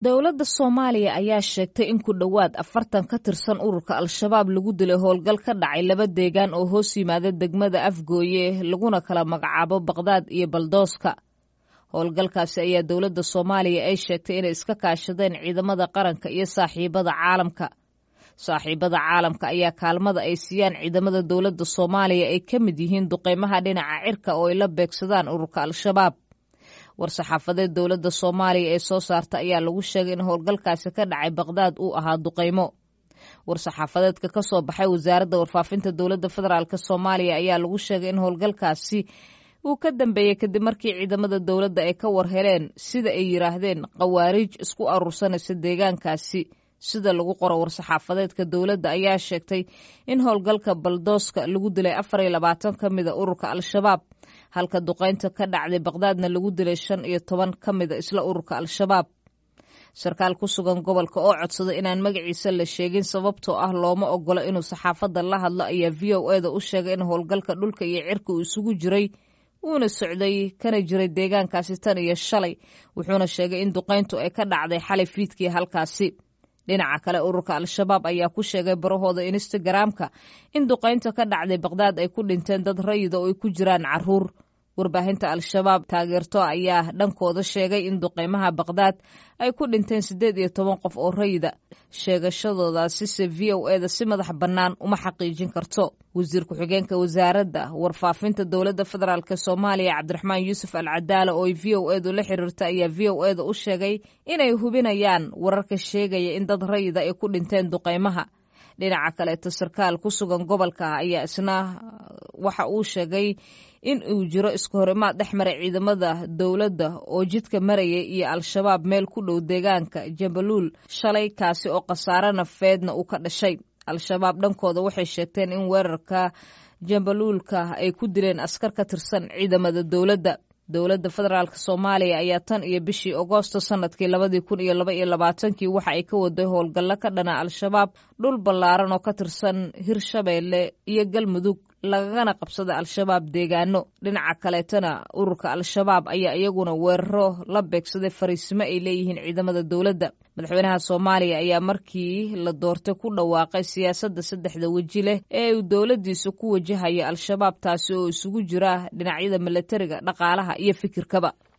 dowladda soomaaliya ayaa sheegtay in ku dhowaad afartan ka tirsan ururka al-shabaab lagu dilay howlgal ka dhacay laba deegaan oo hoos yimaada degmada afgooye laguna kala magacaabo baqdaad iyo baldooska howlgalkaasi ayaa dowladda soomaaliya ay sheegtay inay iska kaashadeen ciidamada qaranka iyo saaxiibada caalamka saaxiibada caalamka ayaa kaalmada ay siiyaan ciidamada dowladda soomaaliya ay ka mid yihiin duqeymaha dhinaca cirka oo ay la beegsadaan ururka al-shabaab war-saxaafadeed dowladda soomaaliya ee soo saarta ayaa lagu sheegay in howlgalkaasi ka dhacay baqdaad uu ahaa duqeymo war-saxaafadeedka ka soo baxay wasaaradda warfaafinta dowladda federaalk soomaaliya ayaa lagu sheegay in howlgalkaasi uu ka dambeeyey kadib markii ciidamada dowladda ay ka war heleen sida ay yidhaahdeen khawaariij isku aruursanaysa deegaankaasi sida lagu qoro war-saxaafadeedka dowladda ayaa sheegtay in howlgalka baldooska lagu dilay afar iyo labaatan ka mida ururka al-shabaab halka duqeynta ka dhacday baqdaadna lagu dilay shan iyo toban ka mida isla ururka al-shabaab sarkaal ku sugan gobolka oo codsaday inaan magaciisa la sheegin sababtoo ah looma ogolo inuu saxaafadda la hadlo ayaa v o eda u sheegay in howlgalka dhulka iyo cirka uu isugu jiray uuna socday kana jiray deegaankaasi tan iyo shalay wuxuuna sheegay in duqeyntu ay ka dhacday xalay fiidkii halkaasi dhinaca kale ururka al-shabaab ayaa ku sheegay barahooda instagaraamka in duqeynta ka dhacday baqdaad ay ku dhinteen dad rayida oo ay ku jiraan caruur warbaahinta al-shabaab taageerto ayaa dhankooda sheegay in duqeymaha baqdaad ay ku dhinteen siddeed iyo toban qof oo rayida sheegashadoodaasise v o eda si madax bannaan uma xaqiijin karto wasiir ku-xigeenka wasaaradda warfaafinta dowladda federaalk soomaaliya cabdiraxmaan yuusuf al cadaala oo ay v o edu la xiriirta ayaa v o eda u sheegay inay hubinayaan wararka sheegaya in dad rayida ay ku dhinteen duqeymaha dhinaca kaleeto sarkaal ku sugan gobolka ayaa isna waxa uu sheegay in uu jiro isku horimaad dhex maray ciidamada dowladda oo jidka maraya iyo al-shabaab meel ku dhow deegaanka jambaluul shalay kaasi oo khasaare nafeedna uu ka dhashay al-shabaab dhankooda waxay sheegteen in weerarka jambaluulka ay ku dileen askar ka tirsan ciidamada dowladda dowladda federaalk soomaaliya ayaa tan iyo bishii agoosto sanadkii labadii kun iyo laba iyo labaatankii waxa ay ka waday howlgallo ka dhana al-shabaab dhul ballaaran oo ka tirsan hirshabeelle iyo galmudug lagagana qabsada al-shabaab deegaano dhinaca kaleetana ururka al-shabaab ayaa iyaguna weeraro la beegsaday fariisimo ay leeyihiin ciidamada dowladda madaxweynaha soomaaliya ayaa markii la doortay ku dhawaaqay siyaasadda saddexda weji leh ee uu dowladdiisa ku wajahaya al-shabaab taasi oo isugu jira dhinacyada milatariga dhaqaalaha iyo fikirkaba